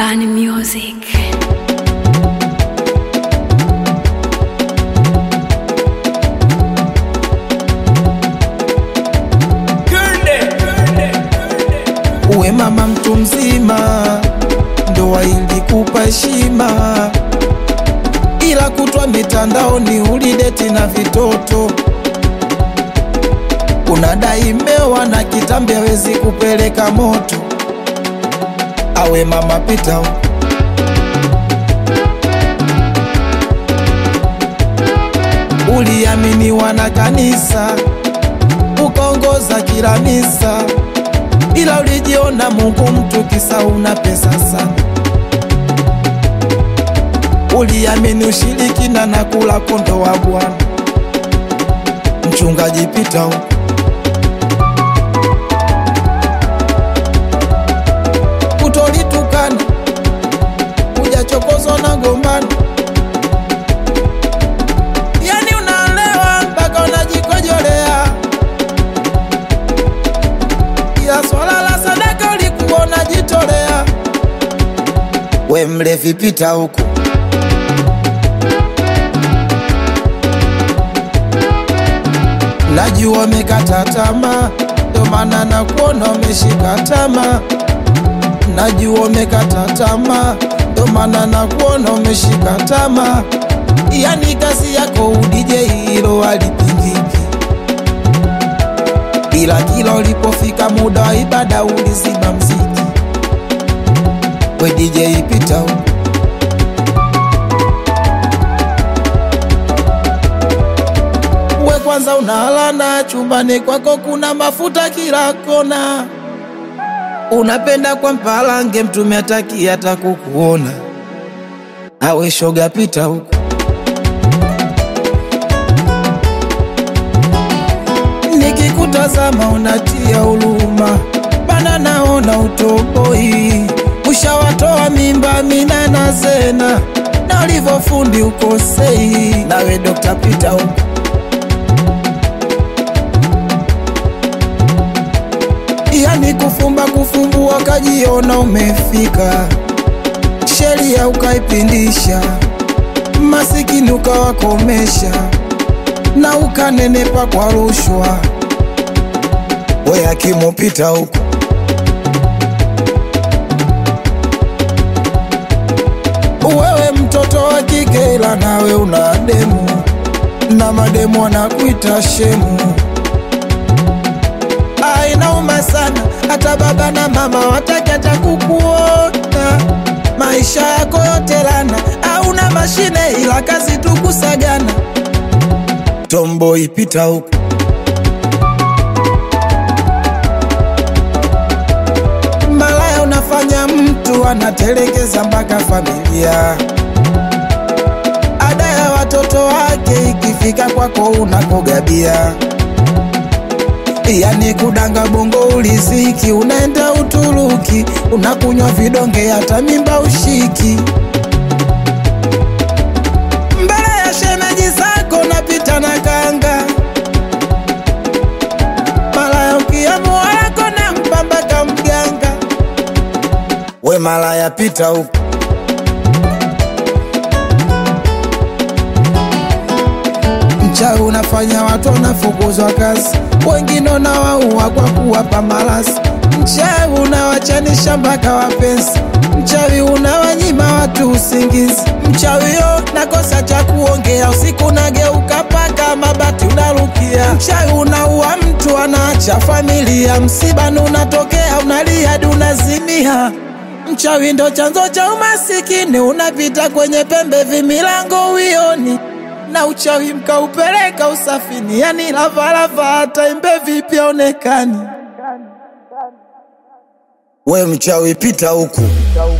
Bani Music. Uwe mama mtu mzima, ndoa ilikupa heshima, ila kutwa mitandaoni ulideti na vitoto. Unadai mewa na kitambi hawezi kupeleka moto. Awe mama pita huko. Uliaminiwa na kanisa, ukaongoza kila misa ila ulijiona Mungu mtu kisa una pesa sana. Uliamini ushirikina na kula kondo wa Bwana. Mchungaji pita huko. Utolitukana ujachokozwa na gombano, yani unaelewa mpaka unajikojolea ya swala la sadaka ulikuwa unajitolea. We mlevi pita huku, najua umekata tamaa, ndo maana nakuona umeshika tamaa. Najua umekata tamaa, ndo maana nakuona umeshika tamaa. Yani kazi yako udije hilo halipingiki ila kila ulipofika muda wa ibada uliziba mziki. We DJ pita huko. We kwanza unalana chumbani kwako kuna mafuta kila kona, unapenda kwa mpalange mtume ataki hata kukuona. Awe shoga pita huko. Nikikutazama unatia huruma, bana naona utoboi, ushawatoa mimba mina na zena, na ulivyofundi ukosei. Nawe Dr. Peter huko yani kufumba kufumbua, kajiona umefika, sheria ukaipindisha, masikini ukawakomesha na ukanenepa kwa rushwa. We akimupita huko wewe mtoto wa kike, ila nawe una demu na mademu wanakuita shemu. Ah, inauma sana, hata baba na mama wataki hata kukuona. Maisha yako yote lana, hauna mashine ila kazi tu kusagana. Tomboy pita huko malaya, unafanya mtu anatelekeza mpaka familia. Ada ya watoto wake ikifika kwako unakogabia, yani kudanga bongo uliziki, unaenda Uturuki unakunywa vidonge, hata mimba ushiki mbele ya shemeji zako napita na kanga malaya ukiamua wako na mpambaka mganga we malaya pita huko mchawi unafanya watu wanafukuzwa kazi wengine unawaua kwa kuwapa malasi mchawi unawachanisha mpaka wapenzi mchawi unawanyima watu usingizi mchawi yo nakosa cha kuongea usiku nageuka paka mabati unarukia mchawi unaua mtu anaacha familia msibani unatokea unalia hadi unazimia mchawi ndo chanzo cha umasikini unapita kwenye pembe vimilango uioni na uchawi mkaupeleka usafini yani lavalava hata imbe vipya onekani we mchawi pita huku